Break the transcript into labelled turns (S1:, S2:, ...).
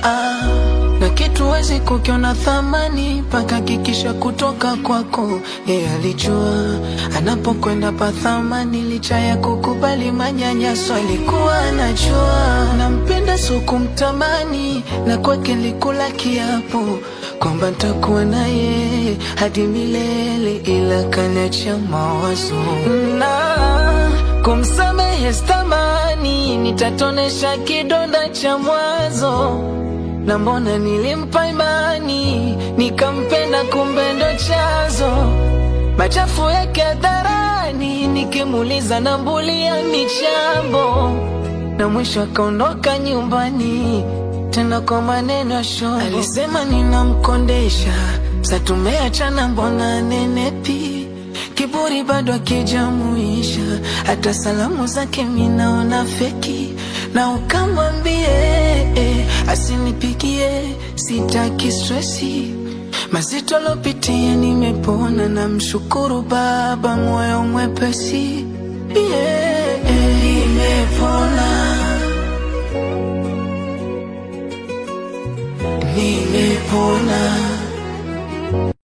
S1: ah, na kitu wezi kukiona thamani mpaka kikisha kutoka kwako. Yeye alijua anapokwenda pa thamani, licha ya kukubali manyanyaso, alikuwa anajua nampenda, so kumtamani, na kwake likula kiapo kwamba ntakuwa naye hadi milele, ila kaniacha mawazo na kumsamehe stamani, nitatonesha kidonda cha mwanzo na mbona nilimpa imani nikampenda, kumbe ndo chanzo machafu yake hadharani, nikimuuliza nambulia michambo, na mwisho akaondoka nyumbani tena kwa maneno ya shombo. Alisema ninamkondesha, sa tumeachana, mbona nenepi kiburi bado akijamuisha, hata salamu zake minaona feki, na ukamwambie eh, asinipigie, sitaki stresi mazito lopitia, nimepona na mshukuru Baba, moyo mwepesi yeah, eh, nimepona nimepona